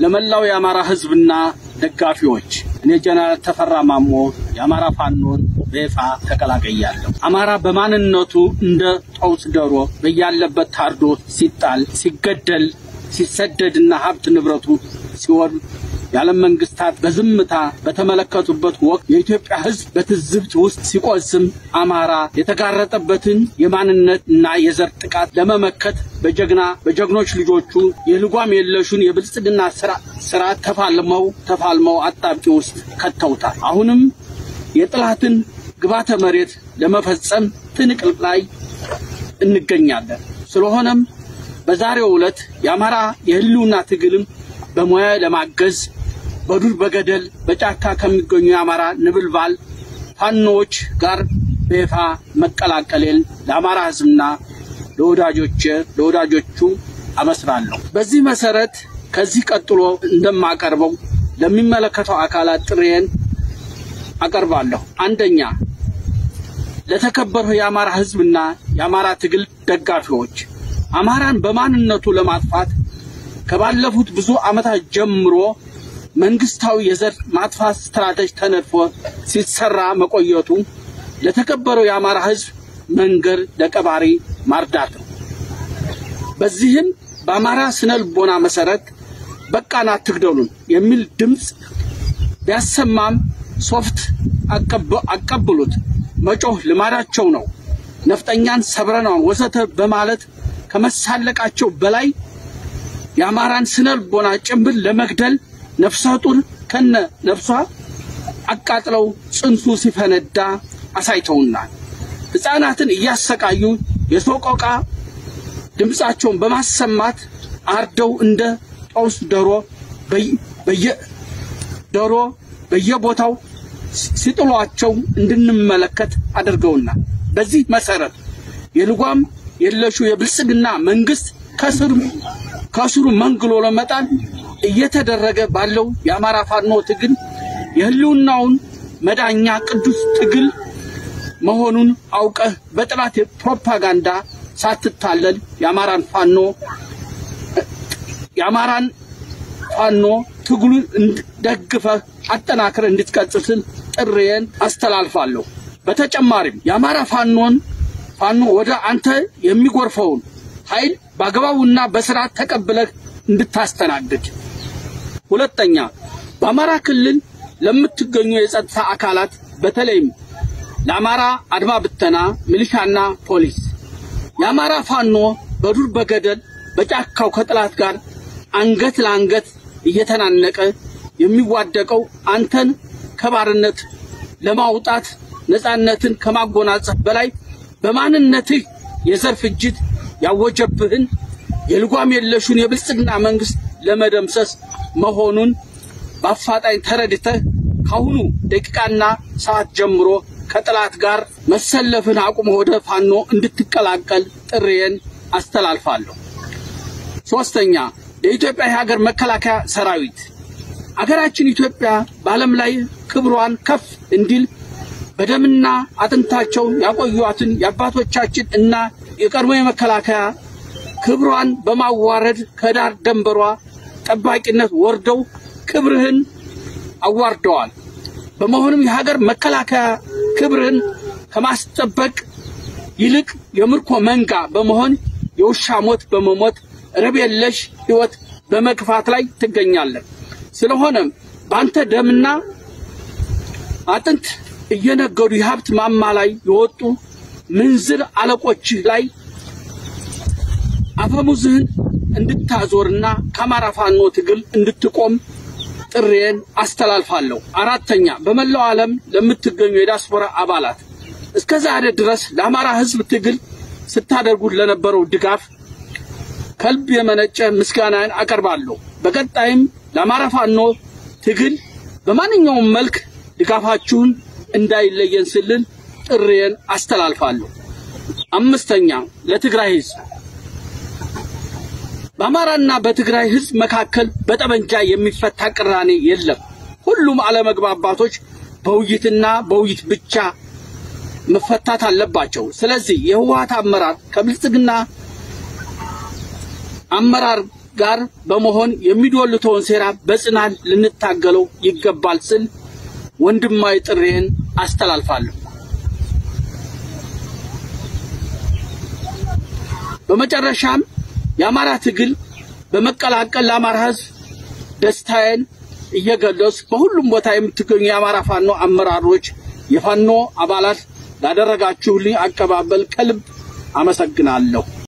ለመላው የአማራ ሕዝብና ደጋፊዎች እኔ ጀነራል ተፈራ ማሞ የአማራ ፋኖን በይፋ ተቀላቀያለሁ። አማራ በማንነቱ እንደ ጦስ ዶሮ በያለበት ታርዶ ሲጣል፣ ሲገደል፣ ሲሰደድና ሀብት ንብረቱ ሲወድ የዓለም መንግስታት በዝምታ በተመለከቱበት ወቅት የኢትዮጵያ ሕዝብ በትዝብት ውስጥ ሲቆዝም አማራ የተጋረጠበትን የማንነት እና የዘር ጥቃት ለመመከት በጀግና በጀግኖች ልጆቹ የልጓም የለሹን የብልጽግና ስርዓት ተፋልመው ተፋልመው አጣብቂ ውስጥ ከተውታል። አሁንም የጥላትን ግባተ መሬት ለመፈጸም ትንቅል ላይ እንገኛለን። ስለሆነም በዛሬው ዕለት የአማራ የህልውና ትግልም በሙያ ለማገዝ በዱር በገደል በጫካ ከሚገኙ የአማራ ንብልባል ፋኖዎች ጋር በይፋ መቀላቀሌን ለአማራ ህዝብና ለወዳጆች ለወዳጆቹ አበስራለሁ። በዚህ መሰረት ከዚህ ቀጥሎ እንደማቀርበው ለሚመለከተው አካላት ጥሬን አቀርባለሁ። አንደኛ ለተከበረው የአማራ ህዝብና የአማራ ትግል ደጋፊዎች አማራን በማንነቱ ለማጥፋት ከባለፉት ብዙ ዓመታት ጀምሮ መንግስታዊ የዘር ማጥፋት ስትራቴጂ ተነድፎ ሲሰራ መቆየቱ ለተከበረው የአማራ ህዝብ መንገር ለቀባሪ ማርዳት ነው። በዚህም በአማራ ስነ ልቦና መሰረት በቃን አትግደሉን የሚል ድምፅ ቢያሰማም ሶፍት አቀብሉት መጮህ ልማዳቸው ነው። ነፍጠኛን ሰብረናን ወዘተ በማለት ከመሳለቃቸው በላይ የአማራን ስነ ልቦና ጭምብል ለመግደል ነፍሰ ጡር ከነ ነፍሷ አቃጥለው ጽንሱ ሲፈነዳ አሳይተውናል። ሕፃናትን እያሰቃዩ የሶቆቃ ድምፃቸውን በማሰማት አርደው እንደ ጦስ ዶሮ በየ ዶሮ በየቦታው ሲጥሏቸው እንድንመለከት አድርገውናል። በዚህ መሰረት የልጓም የለሹ የብልጽግና መንግስት ከስሩ ከስሩ መንግሎ ለመጣል እየተደረገ ባለው የአማራ ፋኖ ትግል የህልውናውን መዳኛ ቅዱስ ትግል መሆኑን አውቀህ በጥላት ፕሮፓጋንዳ ሳትታለል የአማራን ፋኖ የአማራን ፋኖ ትግሉን ደግፈህ አጠናክረህ እንድትቀጥል ጥሬን አስተላልፋለሁ። በተጨማሪም የአማራ ፋኖን ፋኖ ወደ አንተ የሚጎርፈውን ኃይል በአግባቡና በስርዓት ተቀብለህ እንድታስተናግድ። ሁለተኛ በአማራ ክልል ለምትገኙ የጸጥታ አካላት በተለይም ለአማራ አድማ ብተና ሚሊሻና ፖሊስ የአማራ ፋኖ በዱር በገደል በጫካው ከጥላት ጋር አንገት ለአንገት እየተናነቀ የሚዋደቀው አንተን ከባርነት ለማውጣት ነፃነትን ከማጎናጸፍ በላይ በማንነትህ የዘር ፍጅት ያወጀብህን የልጓም የለሹን የብልጽግና መንግስት ለመደምሰስ መሆኑን በአፋጣኝ ተረድተህ ካሁኑ ደቂቃና ሰዓት ጀምሮ ከጥላት ጋር መሰለፍን አቁመ ወደ ፋኖ እንድትቀላቀል ጥሪዬን አስተላልፋለሁ። ሶስተኛ የኢትዮጵያ የሀገር መከላከያ ሰራዊት አገራችን ኢትዮጵያ በዓለም ላይ ክብሯን ከፍ እንዲል በደምና አጥንታቸው ያቆዩትን የአባቶቻችን እና የቀድሞ የመከላከያ ክብሯን በማዋረድ ከዳር ደንበሯ ጠባቂነት ወርደው ክብርህን አዋርደዋል። በመሆኑም የሀገር መከላከያ ክብርህን ከማስጠበቅ ይልቅ የምርኮ መንጋ በመሆን የውሻ ሞት በመሞት ረብ የለሽ ሕይወት በመግፋት ላይ ትገኛለህ። ስለሆነም በአንተ ደምና አጥንት እየነገዱ የሀብት ማማ ላይ የወጡ ምንዝር አለቆች ላይ አፈሙዝህን እንድታዞርና ከአማራ ፋኖ ትግል እንድትቆም ጥሬን አስተላልፋለሁ። አራተኛ በመላው ዓለም ለምትገኙ የዲያስፖራ አባላት እስከ ዛሬ ድረስ ለአማራ ሕዝብ ትግል ስታደርጉት ለነበረው ድጋፍ ከልብ የመነጨ ምስጋናን አቀርባለሁ። በቀጣይም ለአማራ ፋኖ ትግል በማንኛውም መልክ ድጋፋችሁን እንዳይለየን ስልን ጥሬን አስተላልፋለሁ። አምስተኛ ለትግራይ ሕዝብ በአማራና በትግራይ ሕዝብ መካከል በጠመንጃ የሚፈታ ቅራኔ የለም። ሁሉም አለመግባባቶች በውይይትና በውይይት ብቻ መፈታት አለባቸው። ስለዚህ የህወሓት አመራር ከብልጽግና አመራር ጋር በመሆን የሚዶልተውን ሴራ በጽናት ልንታገለው ይገባል ስል ወንድማዊ ጥሬን አስተላልፋለሁ። በመጨረሻም የአማራ ትግል በመቀላቀል ለአማራ ሕዝብ ደስታዬን እየገለጽ በሁሉም ቦታ የምትገኙ የአማራ ፋኖ አመራሮች፣ የፋኖ አባላት ላደረጋችሁልኝ አቀባበል ከልብ አመሰግናለሁ።